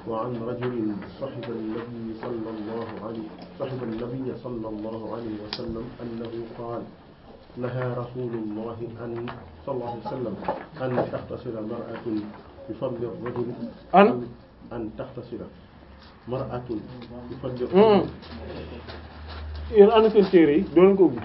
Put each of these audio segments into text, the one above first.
وعن رجل صحب النبي صلى الله عليه صحب النبي صلى الله عليه وسلم أنه قال نهى رسول الله أن صلى الله عليه وسلم أن تغتسل مرأة بفضل الرجل أن؟ أن تغتسل مرأة بفضل Hmm. الرجل yéen ana seen téere yi doo leen ko ubbi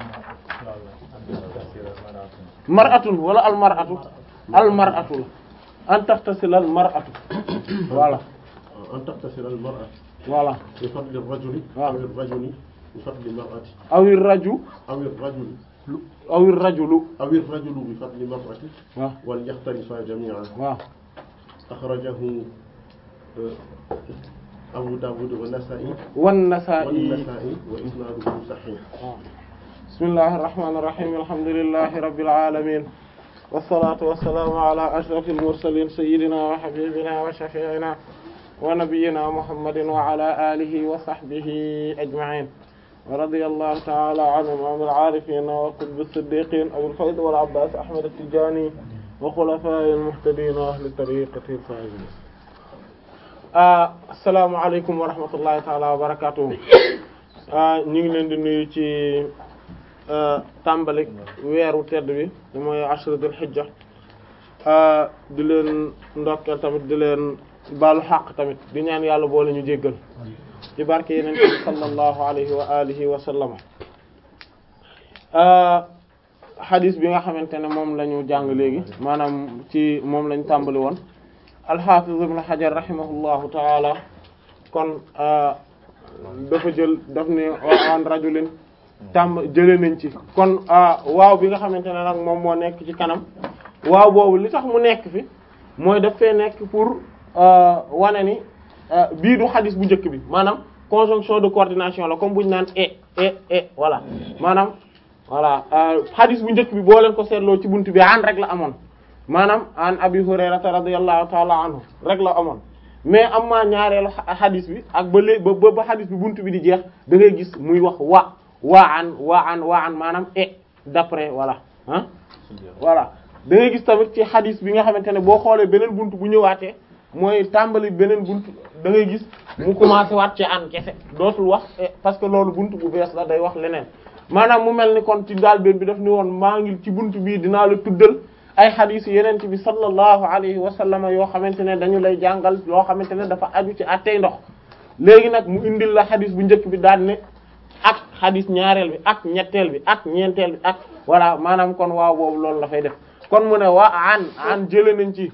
mar'atun wala al mar'atu al mar'atu la an taxtasil al mar'atu voilà أن تغتسل المرأة voilà بفضل الرجل آه. أو الرجل بفضل المرأة awi raju أو الرجل awi rajulu أو الرجل بفضل المرأة waaw وليختلفا جميعا waaw أخرجه آه، أبو داود والنسائي wan nasaa'i والنسائي وإسناده صحيح bismillahi irrahmani irrahim alhamdulillahi rabbil alamin wassalatu wassalaamu ala ashrafil mursalin sayyidina wa habibina wa shafi'ina wa nabiyyina muhammadin wa ala alihi wa sahbihi ajma'in wa radiyallahu ta'ala an imam al-arifin wa qutb as-siddiqin abul fayd wal abbas ahmad at-tijani wa khulafa'i al-muhtadin wa ahli tariqati al-faizin assalamu alaykum wa rahmatullahi ta'ala wa barakatuh ñu ngi leen di nuyu ci tàmbali weeru tedd bi mooy ashra dul hijja di leen ndokkeel tamit di leen baalu xaq tamit di ñaan yàlla boole ñu jéggal ci barke yeneen bi sallallahu alayhi wa alihi wa sallama xadis bi nga xamante ne moom la ñu jàng léegi maanaam ci moom lañ tàmbali woon alxafiz ibn hajar rahimahullahu taala kon dafa jël daf ne an rajulin tàmb jëlee nañ ci kon waaw bi nga xamante ne nag moom moo nekk ci kanam waaw boobu li tax mu nekk fi mooy daf fee nekk pour wane ni bii du xadis bu njëkk bi maanaam conjonction de coordination la comme bu ñu naan e e e voilà maanaam voilà xadis bu njëkk bi boo leen ko seetloo ci buntu bi an rek la amoon maanaam an abi hurayrata radiyallahu taala anhu rek la amoon mais am maa ñaareelu xadis bi ak ba léegi ba ba xadis bi buntu bi di jeex da ngay gis muy wax wa waa an waa an waa an maanaam e d'après voilà ah voilà da ngay gis tamit ci xadis bi nga xamante ne boo xoolee beneen buntu bu ñëwaatee mooy tàmbali beneen buntu da ngay gis mu commencé waat ci an kese dootul wax parce que loolu buntu bu bees la day wax leneen maanaam mu mel ni kon ci daal benn bi daf ni woon maa ngi ci buntu bii dinaa la tuddal ay xadis yu yeneen bi sallallahu alayhi wa sallam yoo xamante ne dañu lay jàngal loo xamante ne dafa aju ci attey ndox léegi nag mu indil la xadis bu njëkk bi daan ne ak xadis ñaareel bi ak ñetteel bi ak ñeenteel bi ak voilà maanaam kon waaw boobu loolu la fay def kon mu ne waa an an jële nañ ci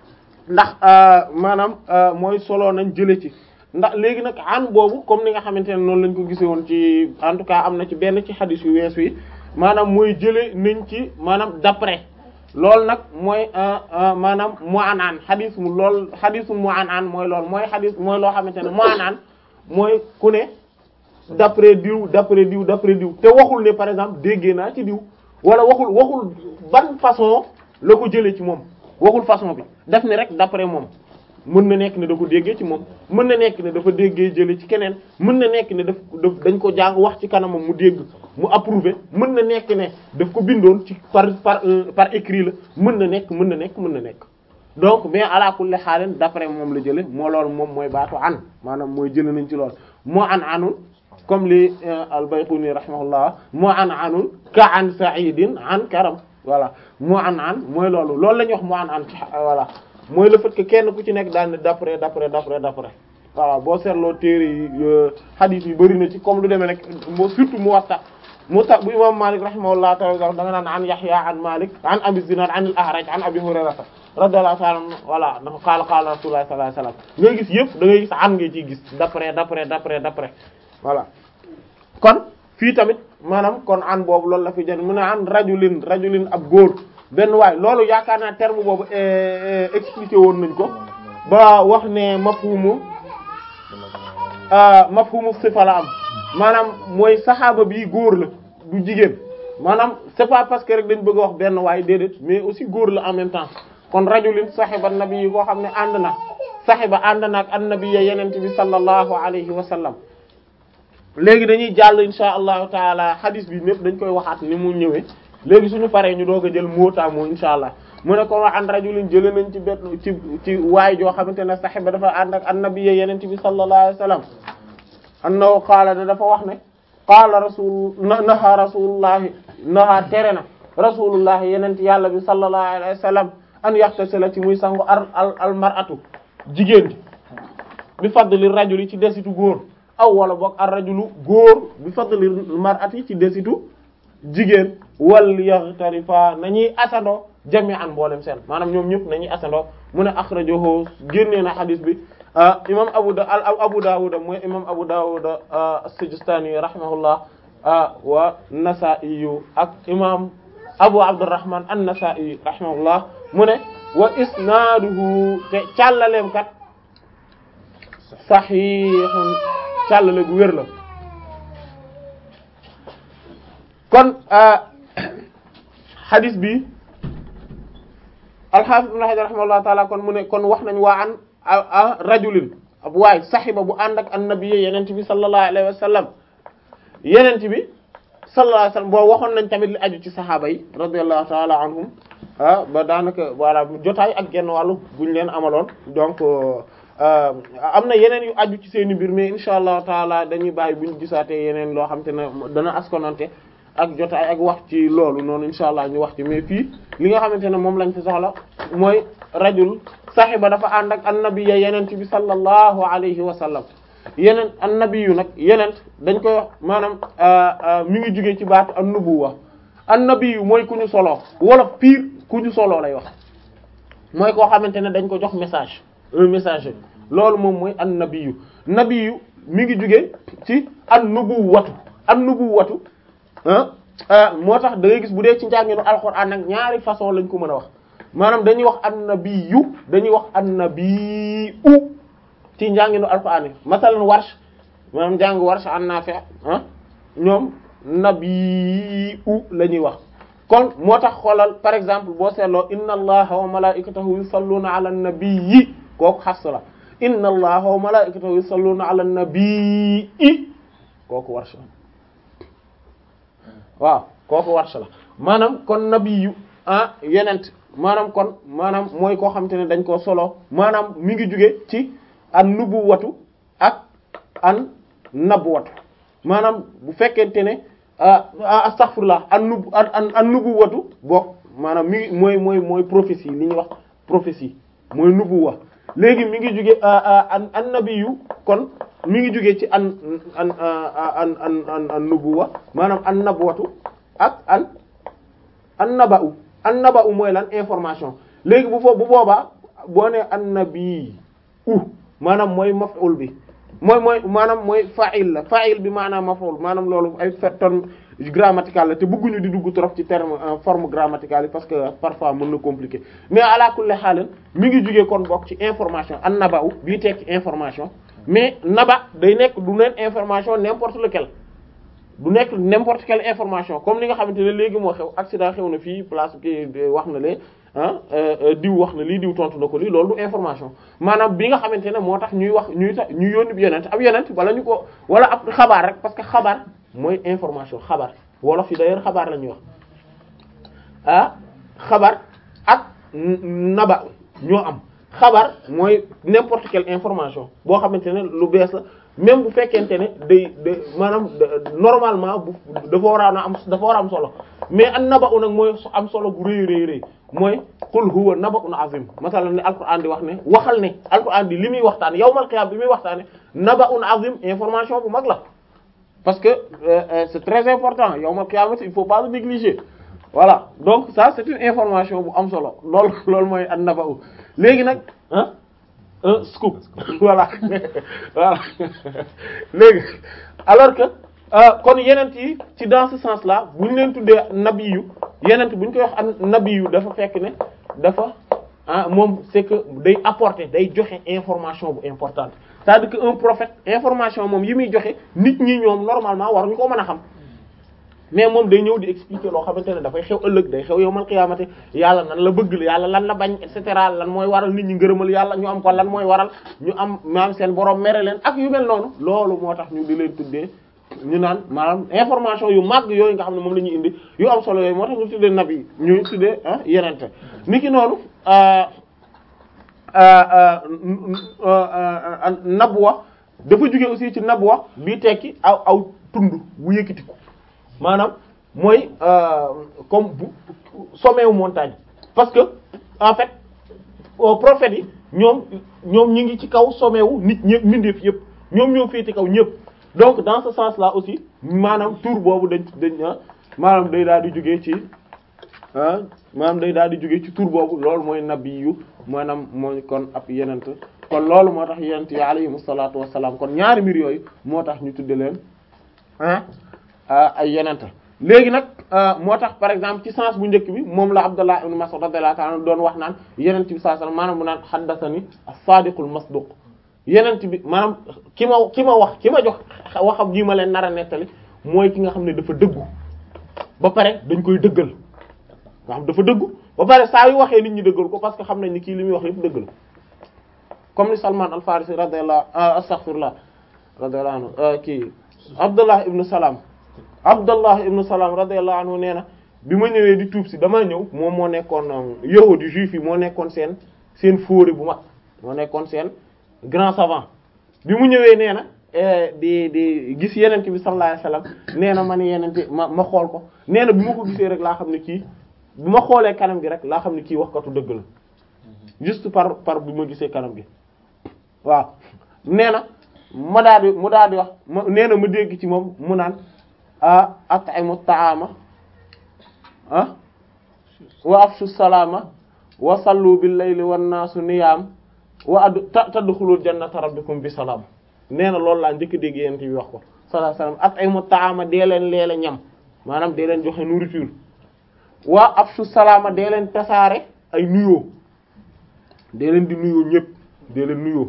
ndax maanaam mooy solo nañ jële ci ndax léegi nag an boobu comme ni nga xamante ne noonu lañ ko gisee woon ci en tout cas am na ci benn ci xadis yu wees wi maanaam mooy jële nañ ci maanaam d'après loolu nag mooy maanaam mu an an xadis mu lool xadisu mu an an mooy loolu mooy xadis mooy loo xamante ne mu an an mooy ku ne d'après diw d'après diw d'après diw te waxul ne par exemple déggee naa ci diw wala waxul waxul ban façon la ko jëlee ci moom waxul façon bi def ne rek d'après moom mën na nekk ne da ko déggee ci moom mën na nekk ne dafa déggee jëlee ci keneen mën na nekk ne daf daf dañ ko jàng wax ci kanamam mu dégg mu approuvé mën na nekk ne daf ko bindoon ci par par par écrit la mën na nekk mën na nekk mën na nekk donc mais ala kulli xaalin d'après moom la jële moo loolu moom mooy baatu an maanaam mooy jële nañ ci loolu moo an anul comme li al-Bayquni rahimahullah moo an anun ka an sa'idin an karam voilà moo an an mooy loolu loolu la ñuy wax moo an an ci voilà mooy le fait que kenn ku ci nekk daal ne d'après d'après d'après d'après voilà boo seetloo téere yi hadith yi bëri na ci comme lu demee rek moo surtout Muwatta Muwatta bu imam Malik rahimahullah ta'ala da nga naan an Yahya an Malik an Abi Zinad an al-A'raj an Abi Hurayra radiyallahu ta'ala voilà dafa qaala qaala Rasulullah sallallahu alayhi wasallam ngay gis yëpp da ngay gis an ngay ciy gis d'après d'après d'après d'après voilà kon fii tamit maanaam kon an boobu loolu la fi jël mu ne an rajulin rajulin ab góor benn waay loolu yaakaar naa terme boobu expliqué woon nañ ko ba wax ne mafhumu mafhumu sifa la am maanaam mooy saxaaba bi góor la du jigéen maanaam c'est pas parce que rek dañ bëgg a wax benn waay déedéet mais aussi góor la en même temps kon rajulin saxiba nabi yi koo xam ne ànd na saxiba ànd na ak annabi ya yenente bi sallallahu alayhi wa sallam léegi dañuy jàll insha allahu taala hadith bi ñépp dañ koy waxaat ni mu ñëwee léegi suñu paree ñu doog a jël mot à mot insha allah mu ne ko wa an rajulin jële nañ ci benn ci ci waay joo xamante ne saxiba dafa ànd ak annabi yenente bi sallallahu alayhi wasallam annahu qaala da dafa wax ne qaala rasul naha rasulullahi naha tere na rasulullahi yenent yàlla bi sallallahu alayhi wasallam an yaxtasila ci muy sangu al al al mar'atu jigéen ji bi fadli rajuli ci desitu góor aw wala boog ar rajulu góor bi fadli mar'ati ci desitu jigéen wal yaxtarifa nañuy asandoo jami'an mboolem seen maanaam ñoom ñëpp nañuy asandoo mu ne akhrajahu génnee na xadis bi imam abu da al abu dawud mooy imam abu dawud as-sijistani rahimahullah wa nasa'i ak imam abu abdurrahman an-nasa'i rahimahullah mu ne wa isnaaduhu te càllaleem kat sahihun càllale gu wér la kon hadis bi al-hafiz ibn hajar rahimahullah taala kon mu ne kon wax nañ waa an a rajulin ab waay saxiba bu ànd ak annabi yenent bi sallallahu alayhi wa sallam yenent bi sallallahu alayhi wa sallam boo waxoon nañ tamit li aju ci saxaaba yi radiyallahu taala anhum ah ba daanaka voilà jotaay ak genn wàllu buñ leen amaloon donc am na yeneen yu aju ci seeni mbir mais insha allahu taala dañuy bàyyi buñ gisaatee yeneen loo xam te ne dana askonante ak jotaay ak wax ci loolu noonu insha allah ñu wax ci mais fii li nga xamante ne moom lañ fi soxla mooy rajul saxiba dafa ànd ak annabiya yenent bi sallallahu alayhi wa sallam yeneen annabiyu nag yenent dañ koy wax maanaam mi ngi jógee ci baatu annubuwa annabiyu mooy ku ñu soloo wala pire ku ñu soloo lay wax mooy koo xamante ne dañ ko jox message un messager loolu moom mooy annabiyu nabiyu mi ngi jógee ci annubuwatu annubuwatu moo tax da ngay gis bu dee ci njànginu alxuraan nag ñaari façon lañ ko mën a wax maanaam dañuy wax annabiyu dañuy wax annabiu ci njànginu alxuraan yi masalan warsh maanaam njàng warsh an Naafi' ah ñoom nabiu la ñuy wax kon moo tax xoolal par exemple boo seetloo inna allaha wa malaikatahu yusalluna ala nabiyyi kooku Hafs la inna allaha wa malaikatahu yusalluna ala nabiyyi kooku warsh waaw kooku warsh la maanaam kon nabiyu ah yenent maanaam kon maanaam mooy koo xamante ne dañ koo solo maanaam mi ngi jóge ci an nubuwatu ak an nabwatu maanaam bu fekkente ne astaghfirullah an nub an an nubuwatu bokk maanaam mi ngi mooy mooy mooy prophétie li ñuy wax prophétie mooy nubuwa léegi mi ngi jóge an an nabiyu kon mi ngi jóge ci an an an an an an nubuwa maanaam an nabwatu ak an an naba'u an naba'u mooy lan information léegi bu foofu bu boobaa boo ne an nabi u maanaam mooy maf'ul bi mooy mooy maanaam mooy fa'il la fa'il bi maanaam maf'ul maanaam loolu ay terme grammatical la te bëgguñu di dugg trop ci terme forme grammaticale yi parce que parfois mën na compliqué mais ala kulli xaalan mi ngi jugee kon bokk ci information an naba'u bii tekki information mais naba day nekk du neen information n'importe lequel du nekk n'importe quelle information comme li nga xamante ne léegi moo xew accident xew na fii place ki wax na lee ah diw wax na lii diw tontu na ko lii loolu du information maanaam bi nga xamante ne moo tax ñuy wax ñuy tax ñu yónni bi yonent ab yonent wala ñu ko wala ab xabaar rek parce que xabaar mooy information xabaar wolof yi d'ailleurs xabaar la ñuy wax ah xabaar ak naba ñoo am xabaar mooy n'importe quelle information boo xamante ne lu bees la même bu fekkente ne day day maanaam normalement bu dafa war a am dafa war a am solo mais an naba'u nag mooy am solo bu rëy rëy rëy mooy qul huwa naba'un azim masalan ne alquran di wax ne waxal ne alquran di li muy waxtaan yawmal qiyam bi muy waxtaane naba'un azim information bu mag la parce que euh, c'est très important yawmal qiyam il faut pas le négliger voilà donc ça c'est une information bu am solo loolu loolu mooy an naba'u léegi nag ah un scoop voilà voilà léegi alors que kon yenent yi ci dans ce sens là bu ñu leen tuddee nabiyu yenent bu ñu koy wax an nabiyu dafa fekk ne dafa ah moom c'est que day apporter day joxe information bu importante c'est-à-dire que un prophète information moom yi muy joxe nit ñi ñoom normalement waruñu ko mën a xam mais moom day ñëw di expliquer loo xamante ne dafay xew ëllëg day xew yowmal xiyaamati yàlla nan la bëgg la yàlla lan la bañ et cetera lan mooy waral nit ñi ngërëmal yàlla ñu am ko lan mooy waral ñu am maam seen borom mere leen ak yu mel noonu loolu moo tax ñu di leen tuddee ñu naan maanaam information yu màgg yooyu nga xam ne moom la ñuy indi yu am solo yooyu moo tax ñu tuddee nabi ñu tuddee ah yenente niki noonu nabwa dafa jóge aussi ci nabwa bi tekki aw aw tund bu yëkkatiku maanaam mooy comme bu sommet wu montagne parce que en fait prophètes yi ñoom ñoom ñi ngi ci kaw sommet wu nit ñëpp mbindeef yëpp ñoom ñoo féete kaw ñëpp donc dans ce sens là aussi maanaam tour boobu dañ dañ maanaam day daal di jógee ci ah maanaam day daal di jógee ci tour boobu loolu mooy nabi yu maanaam mooy kon ab yenent kon loolu moo tax yenent yi alayhimu salaatu wassalaam kon ñaari mbir yooyu moo tax ñu tudde leen ah ay yenent léegi nag moo tax par exemple ci sens bu njëkk bi moom la Abdullah ibn Mas'ud radiyallahu ta'ala doon wax naan yenent bi sallallahu alayhi wasallam maanaam mu naan haddathani as-sadiqul masduq yenent bi maanaam ki ma ki ma wax ki ma jox waxam ji ma leen nar a nettali mooy ki nga xam ne dafa dëggu ba pare dañ koy dëggal nga xam dafa dëggu ba pare saa yu waxee nit ñi dëggal ko parce que xam nañ ni kii li muy wax yëpp dëgg la comme ni Salman al-Farisi radiyallahu astaghfirullah radiyallahu anhu kii Abdullah ibn Salam Abdullah ibn Salam radiyallahu anhu nee na bi ma ñëwee di tuub si dama ñëw moom moo nekkoon yahudi juif yi moo nekkoon seen seen fóore bu mag moo nekkoon seen grand savant bi mu ñëwee nee na di di gis yenente bi sallallahu alayhi wasallam nee na man yenente ma ma xool ko nee na bi ma ko gisee rek laa xam ne kii bi ma xoolee kanam gi rek laa xam ne kii waxkatu dëgg la juste par par bi ma gisee kanam gi waaw nee na ma daal di mu daal di wax ma nee na ma dégg ci moom mu naan ah at'imu ta'ama ah wa afshu salama wa sallu bil layli wan nasu niyam wa ad tadkhulul jannata rabbikum bi salaam nee na loolu laa njëkk dégg yent bi wax ko sallallahu alayhi wasallam at'imu ta'ama dee leen leele ñam maanaam dee leen joxe nourriture waa afshu salaama dee leen tasaare ay nuyoo dee leen di nuyoo ñëpp dee leen nuyoo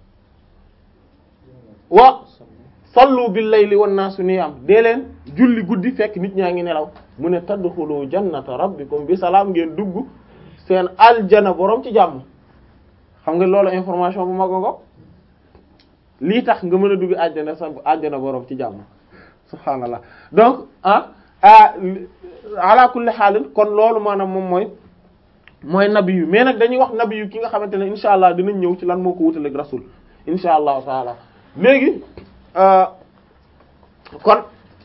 wa sallu bil layli wan naasu niyaam dee leen julli guddi fekk nit ñaa ngi nelaw mu ne tadxulu jannata rabbikum bi salaam ngeen dugg seen aljana borom ci jàmm xam nga loolu information bu mag ko lii tax nga mën a dugg àjjana sa àjjana borom ci jàmm subhaanallah donc ah ah ala kulli xaalin kon loolu maanaam moom mooy mooy nabi yu mais nag dañuy wax nabi yu ki nga xamante ne insha allah dinañ ñëw ci lan moo ko wutaleeg rasul insha allahu taala léegi kon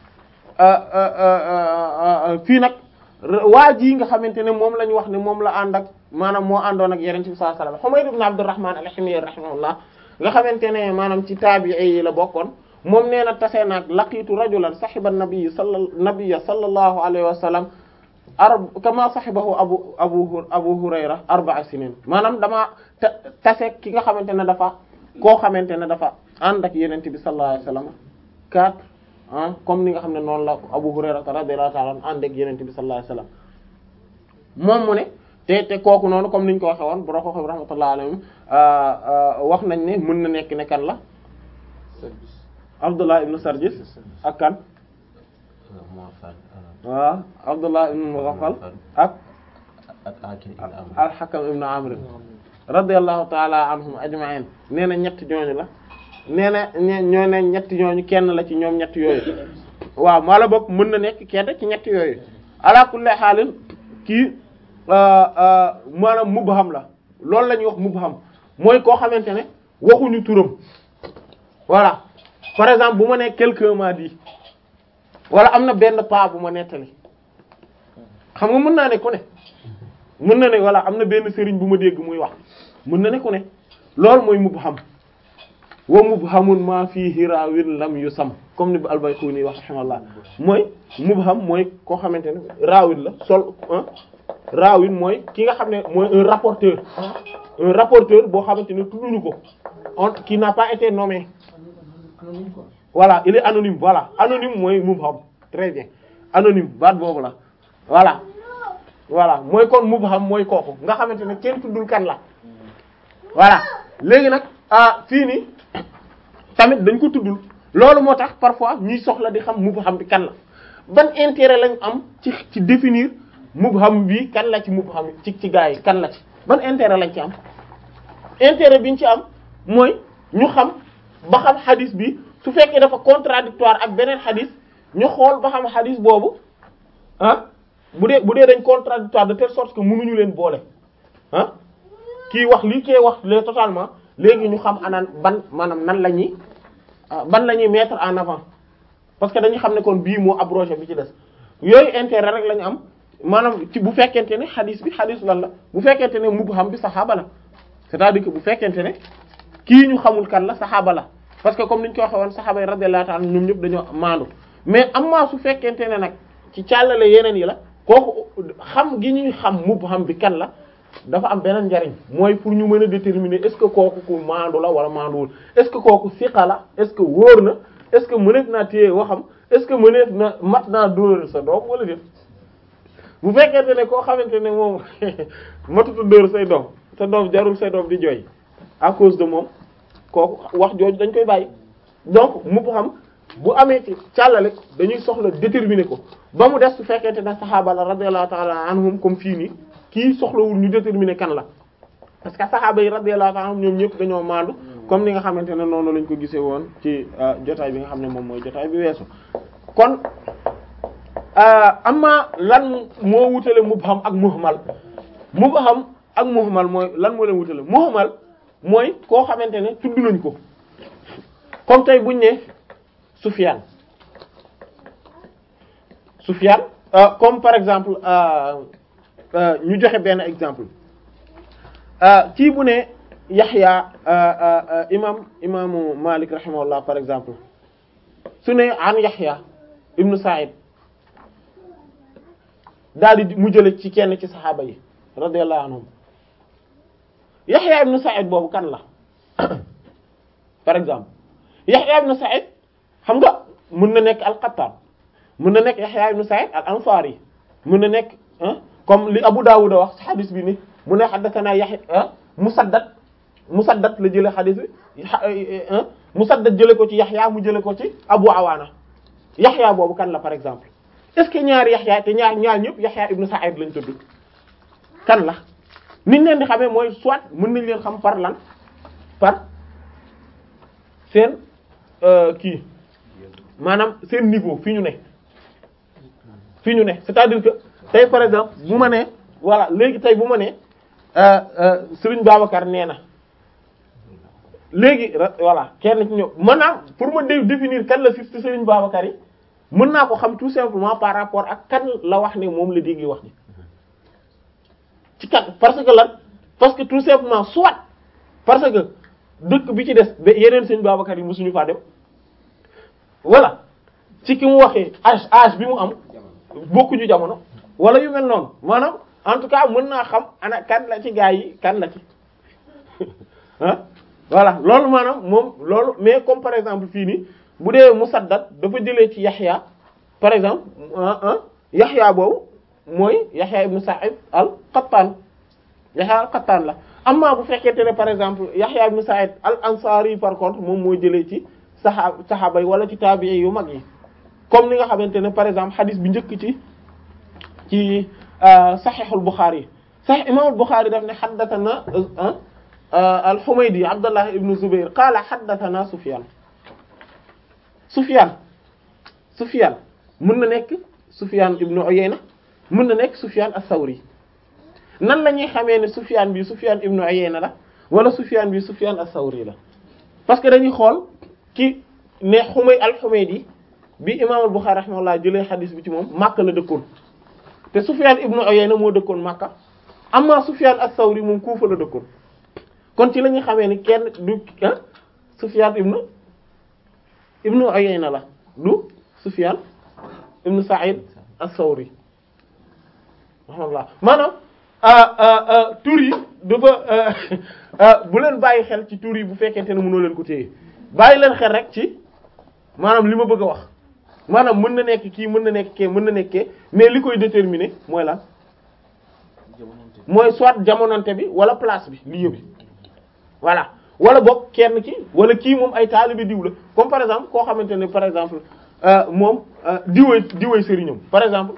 fii nag waa ji nga xamante ne moom la ñu wax ne moom la ànd ak maanaam moo àndoon ak yeneen ci sallallahu alayhi wasallam Humayd ibn Abdurrahman al-Himyari rahimahullah nga xamante ne maanaam ci taabi'i yi la bokkoon moom nee na tase naag laqiitu rajulan sahiba nabi salla nabiyya sallallahu alayhi wa sallam arab kama sahibahu abu abu abu hurayra arba'a sinin maanaam dama tase ki nga xamante ne dafa koo xamante ne dafa ànd ak yenente bi sallallahu alayhi wa sallam quatre ah comme ni nga xam ne noonu la abu hurayra radiyallahu ta'ala ànd ak yenente bi sallallahu alayhi wa sallam moom mu ne te te kooku noonu comme niñ ko waxe woon boro ko xam rahmatullahi alayhim wax nañ ne mën na nekk ne kan la Abdullah ibn Sarjis ak kan waaw Abdullah ibn Mughaffal ak al-Hakam ibn Amr radiyallahu ta'ala anhum ajma'in nee na ñetti ñooñu la nee na ñoo ne ñetti ñooñu kenn la ci ñoom ñetti yooyu waaw maa la bokk mën na nekk kenn ci ñetti yooyu ala kulli haalin kii maanaam mubham la loolu la ñuy wax mubham mooy koo xamante ne waxuñu turam voilà par exemple bu ma nee quelqu'un m'a dit wala am na benn pas bu ma nettali xam nga mën naa ne ku ne mën na ne voilà am na benn sëriñ bu ma dégg muy wax mën na ne ku ne loolu mooy mubham wa mubhamun ma fihi raawin lam yusam comme ni bu al-Bayquni wax rahimahullah mooy mubham mooy koo xamante ne raawin la sol raawin mooy ki nga xam ne mooy un rapporteur un rapporteur boo xamante ne tudduñu ko on qui n'a pas été nommé voilà il est anonyme voilà anonyme mooy mubham très bien anonyme baat boobu la voilà voilà mooy kon mubham mooy kooku nga xamante ne kenn tuddul kan la voilà léegi nag ah fii nii tamit dañ ko tuddul loolu moo tax parfois ñuy soxla di xam mubham bi kan la ban intérêt lañ am ci ci définir mubham bi kan la ci mubham ci ci gaa yi kan la ci ban intérêt lañ ci am intérêt biñ ci am mooy ñu xam ba xam hadith bi su fekkee dafa contradictoire ak beneen xadis ñu xool ba xam xadis boobu ah bu dee bu dee dañ contradictoire de telle sorte que mënuñu leen boole ah kii wax lii kee wax le totalement léegi ñu xam anaan ban maanaam nan la ñuy ban la ñuy mettre en avant parce que dañuy xam ne kon bii moo abrogé bi ci des yooyu intérêt rek la ñu am maanaam ci bu fekkente ne xadis bi xadis lan la bu fekkente ne mubham bi saxaaba la c'est-à-dire que bu fekkente ne kii ñu xamul kan la saxaaba la parce que comme ni ñu ko waxee woon saxaaba yi radiyallahu ta'ala ñoom ñëpp dañoo maandu mais amaa su fekkente ne nag ci càllale yeneen yi la kooku xam gi ñuy xam mubham bi kan la dafa am beneen njariñ mooy pour ñu mën a déterminer est-ce que kooku ku maandu la wala maanduwul est-ce que kooku siqa la est-ce que wóor na est-ce que mëneef naa téye waxam est-ce que mëneef na mat naa dóor sa doom wala déet bu fekkente ne koo xamante ne moom matutu dóor say doom sa doom jarul say doom di jooy à cause de moom kooku wax jooju dañ koy bàyyi donc mu xam bu amee ci càllale dañuy soxla déterminer ko ba mu des su fekkente ne saxaaba la radiyallahu ta'ala anhum comme fii nii kii soxlawul ñu déterminer kan la parce que saxaaba yi radiyallahu ta'ala anhum ñoom ñëpp dañoo maandu comme ni nga xamante ne noonu lañ ko gisee woon ci jotaay bi nga xam ne moom mooy jotaay bi weesu kon amma lan moo wutale mubham ak muhmal mubham ak muhmal mooy lan moo leen wutale muhmal mooy koo xamante ne tudd nañ ko comme tey buñ ne Sufyan Sufyan comme par exemple ñu joxe benn exemple kii bu ne Yaxya imam imaamu Malik rahimahullah par exemple su ne an Yaxya ibnu Sa'id daal di mu jële ci kenn ci saxaaba yi radiyallahu anhum Yaxya ibnu Sa'id boobu kan la par exemple Yaxya ibnu Sa'id xam nga mën na nekk al-Qattan mën na nekk Yaxya ibnu Sa'id al-Ansari mën na nekk comme li Abu Dawud wax ci xadis bi ni mu ne haddathana Yaxya Musaddad Musaddad la jële xadis bi Musaddad jële ko ci Yaxya mu jële ko ci Abu Awaana Yaxya boobu kan la par exemple est-ce que ñaari Yaxya te ñaar ñaar ñëpp Yaxya ibnu Sa'id lañ tudd kan la niñ leen di xamee mooy soit mën nañ leen xam par lan par seen kii maanaam seen niveau fi ñu ne fi ñu ne c'est-à-dire que tey par exemple bu ma nee voilà léegi tey bu ma nee Serigne Babacar nee na léegi voilà kenn ci ñëw maanaam pour ma définir kan la si Serigne Babacar yi mën naa ko xam tout simplement par rapport ak kan la wax ne moom la dégg wax ni ci kan parce que lan parce que tout simplement soit parce que dëkk bi ci des ba yeneen Serigne Babacar yi mosuñu faa dem voilà ci ki mu waxee âge âge bi mu am bokkuñu jamono wala yu mel noonu maanaam en tout cas mën naa xam ana kan la ci gaa yi kan la ci ah voilà loolu maanaam moom loolu mais comme par exemple fii nii bu dee Musaddad dafa jëlee ci Yaxya par exemple ah Yaxya boobu mooy Yaxya ibn Sa'id al-Qattan Yaxya al-Qattan la amma bu fekkente ne par exemple Yaxya ibn Sa'id al-Ansari par contre moom moo jëlee ci saxaab saxaaba yi wala ci taabi'i yu mag yi comme ni nga xamante ne par exemple xadis bi njëkk ci ci saxiixul Buxaari yi saxiix imaamul Buxaari daf ne xaddatana al-Humaydi Abdullah ibn Zubayr qaala xaddatana Sufyaan Sufyaan Sufyaan mën na nekk Sufyaan ibn Uyayna mën na nekk Sufyaan as-Sawri nan la ñuy xamee ne Sufyaan bi Sufyaan ibn Uyayna la wala Sufyaan bi Sufyaan as-Sawri la parce que dañuy xool ki ne Humay al-Humaydi bi imaamul Buxaari rahimahullah jëlee xadis bi ci moom Makka la dëkkoon te Sufyaan ibnu Uyayna moo dëkkoon Makka amma Sufyaan as-Sawri moom Kuufa la dëkkoon kon ci la ñuy xamee ni kenn du ah Sufyaan ibnu ibnu Uyayna la du Sufyaan ibnu Sa'id as-Sawri rahimahullah maanaam tur yi dafa bu leen bàyyi xel ci tur yi bu fekkente ne mënoo leen ko téye bàyyi leen xel rek ci maanaam li ma bëgg a wax maanaam mën na nekk kii mën na nekk kee mën na nekkee mais li koy déterminer mooy lan mooy soit jamonante bi wala place bi lieu bi voilà wala boog kenn ki wala kii moom ay taalibe diw la comme par exemple koo xamante ne par exemple moom diwee diwee sëriñam par exemple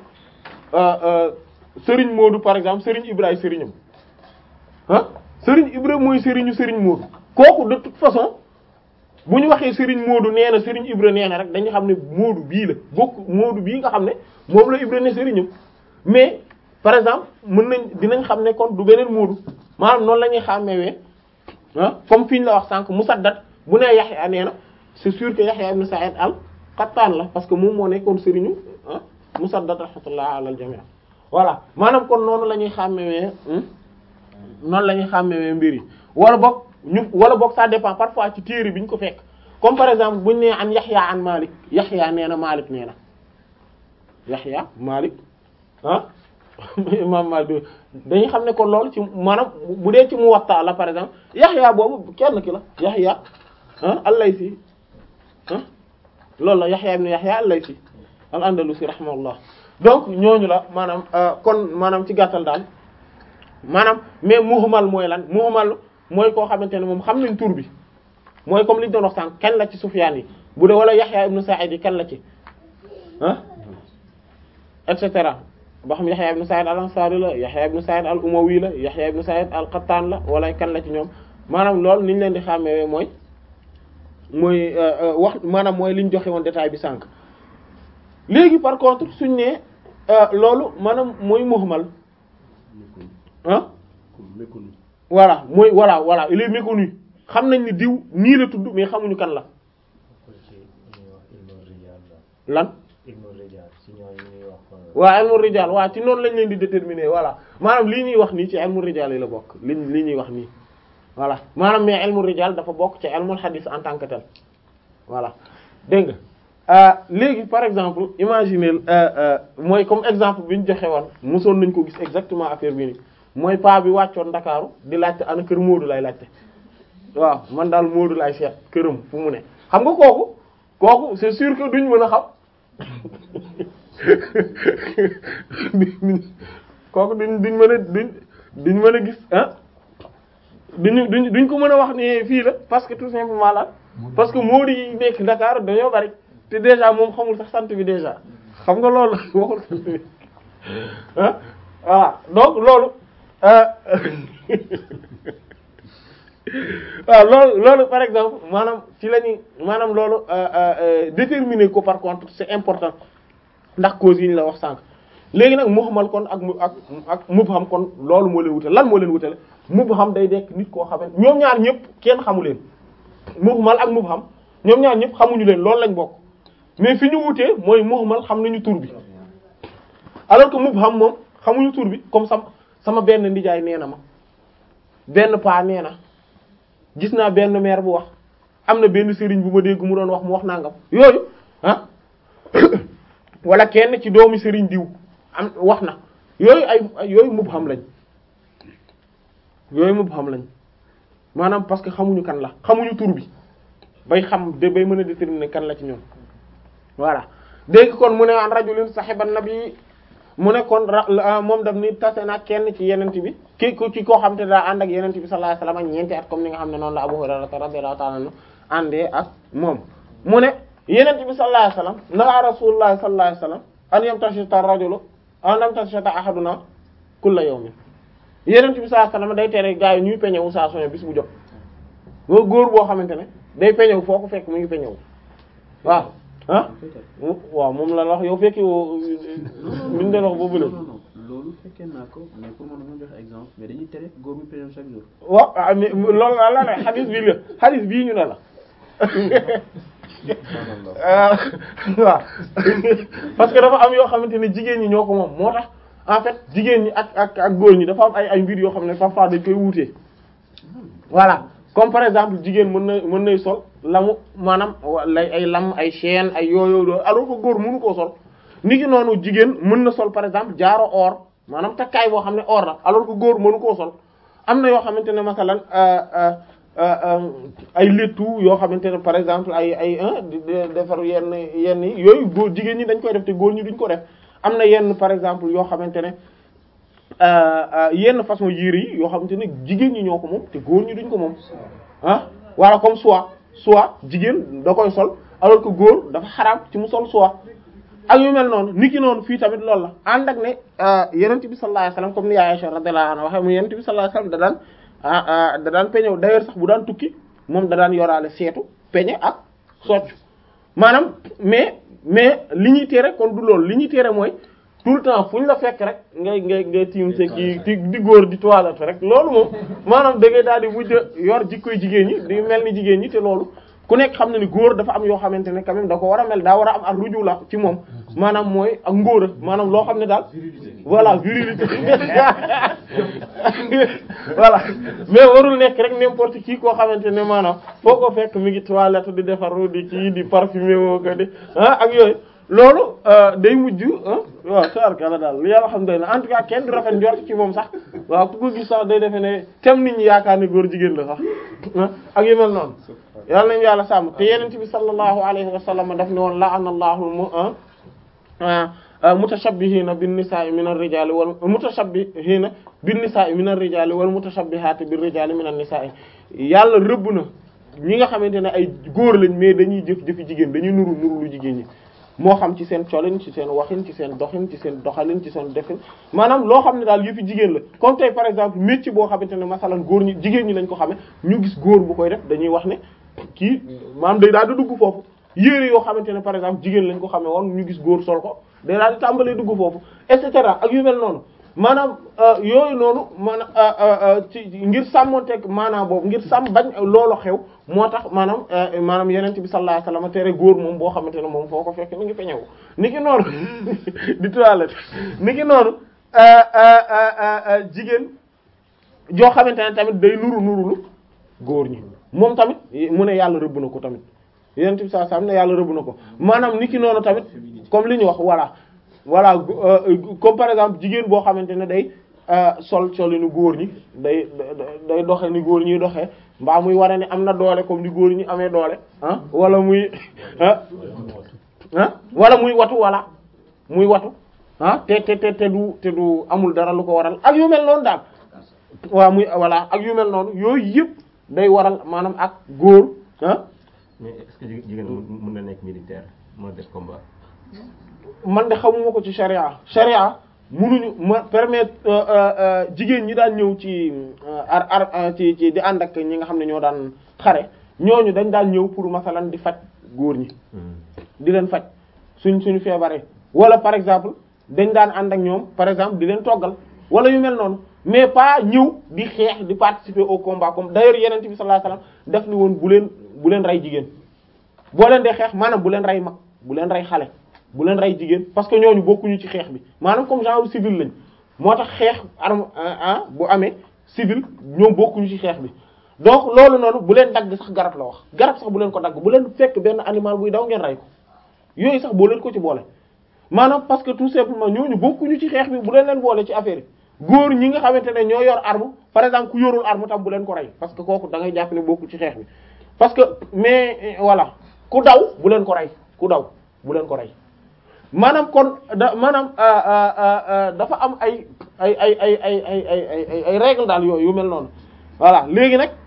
sëriñ Modou par exemple sëriñ Ibrahima sëriñam ah sëriñ Ibrahima mooy sëriñu sëriñ Modou kooku de toute façon bu ñu waxee Serigne Modou nee na Serigne Ibra nee na rek dañu xam ne Modou bii la bokk Modou bii nga xam ne moom la Ibra ne Serigne mais par exemple mën nañ dinañ xam ne kon du beneen Modou maanaam noonu la ñuy xàmmewee ah comme fi ñu la wax sànq Musaddad bu nee Yahya nee na c'est sûr que Yahya ibn Sa'id al-Qattan la parce que moom moo nekkoon Serigne ah Musaddad rahmatullah ala al-jami' voilà maanaam kon noonu la ñuy xàmmewee noonu la ñuy xàmmewee mbir yi wala boog ñu wala boog ça dépend parfois ci téere bi ñu ko fekk comme par exemple buñu nee an Yahya an Malik Yahya nee na Malik nee na Yahya Malik ah imam Malik dañuy xam ne kon loolu ci maanaam bu dee ci Muwatta la par exemple Yahya boobu kenn ki la Yahya ah al-Laythi ah loolu la Yahya ibn Yahya al-Laythi al-Andalusi rahimahullah donc ñooñu la maanaam kon maanaam ci gàttal daal maanaam mais muhmal mooy lan muhmal mooy koo xamante ne moom xam nañ tur bi mooy comme li ñu doon wax sànq kan la ci Sufyaan yi bu dee wala Yahya ibn Sa'id yi kan la ci ah et cetera ba xam Yahya ibn Sa'id al-Ansari la Yahya ibn Sa'id al-Umawi la Yahya ibn Sa'id al-Qattan la wala kan la ci ñoom maanaam loolu ni ñu leen di xàmmee mooy mooy wax maanaam mooy li ñu joxe woon détail bi sànq léegi par contre suñ ne loolu maanaam mooy muhmal ah méconnu voilà mooy voilà voilà il est méconnu xam nañ ni diw nii la tudd mais xamuñu kan la lan waaw ilmu rijal waaw ci noonu lañ leen di déterminer voilà maanaam lii ñuy wax nii ci ilmu rijal yi la bokk li lii ñuy wax nii voilà maanaam mais ilmu rijal dafa bokk ci ilmul hadith en tant que tel voilà dégg nga léegi par exemple imaginer mooy comme exemple bi ñu joxe woon mosoon nañ ko gis exactement affaire bi nii mooy paa bi wàccoon Ndakaaru di laajte ana kër Moodu lay laajte waaw man daal Moodu lay seet këram fu mu ne xam nga kooku kooku c'est sûr que duñ mën a xam kooku duñ duñ mën a duñ duñ mën a gis ah duñ duñ duñ ko mën a wax ne fii la parce que tout simplement là parce que Moodu yi nekk Dakar dañoo bari te déjà moom xamul sax sant bi déjà xam nga loolu waxul sant bi ah voilà donc loolu waaw loolu loolu par exemple maanaam ci la ñuy maanaam loolu déterminer ko par contre c'est important ndax cause yi ñu la wax sànq léegi nag muhmal kon ak ak ak mubham kon loolu moo leen wutale lan moo leen wutale mubham day nekk nit koo xamante ñoom ñaar ñëpp kenn xamu leen muhmal ak mubham ñoom ñaar ñëpp xamuñu leen loolu lañ bokk mais fi ñu wutee mooy muhmal xam nañu tur bi alors que mubham moom xamuñu tur bi comme sama sama benn ndijaay nee na ma benn paa nee na gis naa benn maire bu wax am na benn sëriñ bu ma dégg mu doon wax mu wax nangam yooyu ah wala kenn ci doomi sëriñ diw am wax na yooyu ay yooyu mubham lañ yooyu mubham lañ maanaam parce que xamuñu kan la xamuñu tur bi bay xam de bay mën a déterminer kan la ci ñoom voilà dégg kon mu ne an rajulin sahiban nabi mu ne kon ra moom daf ni tase na kenn ci yenent bi ki ci koo xam te daa ànd ak yenent bi sallallahu alayhi wasallam ñeenti at comme ni nga xam ne noonu la Abu Hurayra radiyallahu ta'ala anhu àndee ak moom mu ne yenent bi sallallahu alayhi wasallam naha rasulullah sallallahu alayhi wasallam an yamtashita ar-rajulu an yamtashita ahaduna kulla yawmin yenent bi sallallahu alayhi wasallam day tere gaa yi ñuy peñewu saa soño bis bu jot moo góor boo xamante ne day peñewu foo ko fekk mu ngi peñewu waaw ah waaw moom la wax yow fekki woo liñ doon wax boobu la loolu fekkee naa ko mais pour man dama joxe exemple mais dañuy tere góor mi périm chaque jour waaw ah mais loolu la la ne xadis bii la xadis bii ñu ne la waaw parce que dafa am yoo xamante ne jigéen ñi ñoo ko moom moo tax en fait jigéen ñi ak ak ak góor ñi dafa am ay ay mbir yoo xam ne parfois dañ koy wuutee voilà comme par exemple jigéen mën na mën nay sol lamu maanaam lay ay lam ay chaîne ay yooyu alors que góor mënu koo sol ni ki noonu jigéen mën na sol par exemple jaaro or maanaam takkaay boo xam ne or la alors que góor mënu koo sol am na yoo xamante ne masalan ay léttu yoo xamante ne par exemple ay ay defar yenn yenn yi yooyu góor jigéen ñi dañ koy def te góor ñi duñ ko def am na yenn par exemple yoo xamante ne yenn façon yére yi yoo xamante ne jigéen ñi ñoo ko moom te góor ñi duñ ko moom ah wala comme soie soie jigéen da koy sol alors que góor dafa xaraam ci mu sol soie ak yu mel noonu niki noonu fii tamit loolu la ànd ak ne yenent bi sallallahu alayhi wasallam comme ni Aisha radhiyallahu anha waxe mu yenent bi sallallahu alayhi wasallam da daan da daan peñëw d'ailleurs sax bu daan tukki moom da daan yoraale seetu peñe ak soccu maanaam mais mais li ñuy tere kon du loolu li ñuy tere mooy tout le temps fu ñu la fekk rek ngay ngay ngay tiim se kii di di góor di toilette rek loolu moom maanaam da ngay daal di mujj yor jikkoy jigéen ñi di mel ni jigéen ñi te loolu ku nekk xam na ni góor dafa am yoo xamante ne quand même da ko war a mel daa war a am ak ruju la ci moom maanaam mooy ak ngóora maanaam loo xam ne daal voilà virilité voilà mais warul nekk rek n'importe qui koo xamante ne maanaam foo ko fekk mi ngi toilette di defaru di kii di parfumé woo ko di ah ak yooyu loolu day mujj waaw taarkala daal li yàlla xam doy na en tout cas kenn du rafet njort ci moom sax waaw ku ko gis sax day defe ne tem nit ñi yaakaar ne góor jigéen la sax ak yu mel noonu yàlla nañu yàlla sàmm te yenent bi sallallahu alayhi wa sallam daf ne woon la'ana Allahu mutashabbihina bin nisa'i min ar-rijali wal mutashabbihina bin nisa'i min ar-rijali wal mutashabbihati bir rijali min an-nisa'i yàlla rëbb na ñi nga xamante ne ay góor lañ mais dañuy jëf jëfi jigéen dañuy nuru nuru lu jigéen ñi moo xam ci seen colin ci seen waxin ci seen doxin ci seen doxalin ci seen defin maanaam loo xam ne daal yëfi jigéen la comme tey par exemple métier boo xamante ne masalan góor ñi jigéen ñi lañ ko xame ñu gis góor bu koy def dañuy wax ne kii maanaam day daal di dugg foofu yére yoo xamante ne par exemple jigéen lañ ko xamee woon ñu gis góor sol ko day daal di tàmbalee dugg foofu et cetera ak yu mel noonu maanaam yooyu noonu maanaam ci ngir sàmmonteeg maanaam boobu ngir sàmm bañ loolu xew moo tax maanaam maanaam yenent bi sallallahu alayhi wasallam tere góor moom boo xamante ne moom foo ko fekk mi ngi peñewu ni ki noonu di toilette ni ki noonu jigéen joo xamante ne tamit day nuru nurulu góor ñi moom tamit mu ne yàlla rëbb na ko tamit yenent bi sallallahu alayhi wasallam ne yàlla rëbb na ko maanaam ni ki noonu tamit comme li ñu wax voilà voilà comme par exemple jigéen boo xamante ne day sol solinu góor ñi day day doxe ni góor ñuy doxee mbaa muy wane ne am na doole comme ni góor ñi amee doole ah wala muy ah ah wala muy watu wala muy watu ah te te te te du te du amul dara lu ko waral ak yu mel noonu daal waaw muy voilà ak yu mel noonu yooyu yëpp day waral maanaam ak góor ah mais est-ce que jigéen mën na nekk militaire moo def combat man de xamuma ko ci charia charia munuñu ma permettre jigéen ñi daan ñëw ci ar ar ci ci di ànd ak ñi nga xam ne ñoo daan xare ñooñu dañ daan ñëw pour masalan di faj góor ñi di leen faj suñ suñu feebaree wala par exemple dañ daan ànd ak ñoom par exemple di leen toggal wala yu mel noonu mais pas ñëw di xeex di participer au combat comme d'ailleurs yeneen bi sallallahu alayhi wasallam def ni woon bu leen bu leen rey jigéen boo leen dee xeex maanaam bu leen rey mag bu leen rey xale bu leen rey jigéen parce que ñooñu bokkuñu ci xeex bi maanaam comme genre civil lañ moo tax xeex arme ah bu amee civil ñoom bokkuñu ci xeex bi donc loolu noonu bu leen dagg sax garab la wax garab sax bu leen ko dagg bu leen fekk benn animal buy daw ngeen rey ko yooyu sax boo leen ko ci boole maanaam parce que tout simplement ñooñu bokkuñu ci xeex bi bu leen leen boole ci affaire yi góor ñi nga xamante ne ñoo yor arme par exemple ku yorul arme tam bu leen ko rey parce que kooku da ngay jàpp ne bokku ci xeex bi parce que mais voilà ku daw bu leen ko rey ku daw bu leen ko rey maanaam kon da maanaam dafa am ay ay ay ay ay ay ay ay ay règle daal yooyu yu mel noonu voilà léegi nag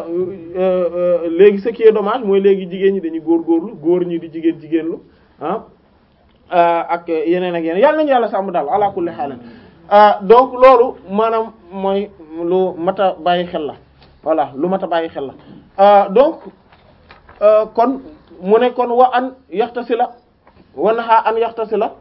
léegi ce qui est dommage mooy léegi jigéen ñi dañuy góorgóorlu góor ñi di jigéen jigéenlu ah ak yeneen ak yeneen yàlla nañu yàlla sàmm daal ala kulli haal donc loolu maanaam mooy lu mat a bàyyi xel la voilà lu mat a bàyyi xel la donc kon mu ne kon wa an yaxtasila wa naha an yaxtasila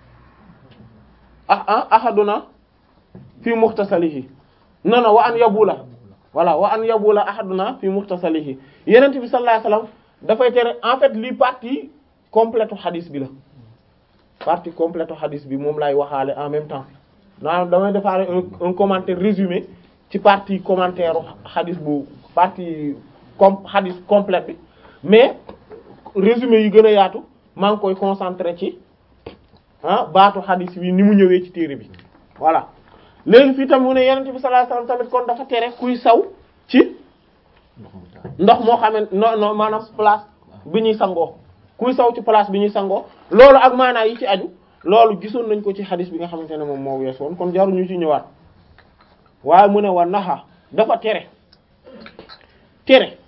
ah ahaduna fi muxtasalihi non non wa an yabula voilà wa an yabula ahaduna fi muxtasalihi yenent bi sallallahu alayhi wasallam dafay tere en fait lii partie complète hadis bi la partie complète hadis bi moom lay waxaale en même temps maanaam damay defaale un un commentaire résumé ci partie commentaire hadis bu partie com hadis complète bi mais résumé yi gën a yaatu maa ngi koy concentré ci ah baatu hadis bi ni mu ñëwee ci téere bi voilà léegi fii tam mu ne yenente bi sallallahu alayhi wasallam tamit kon dafa tere kuy saw ci ndox moo xamee non non maanaam place bi ñuy sangoo kuy saw ci place bi ñuy sangoo loolu ak maanaa yi ci aju loolu gisoon nañ ko ci hadis bi nga xamante ne moom moo wees woon kon jaruñu ci ñëwaat waaye mu ne wa naxa dafa tere tere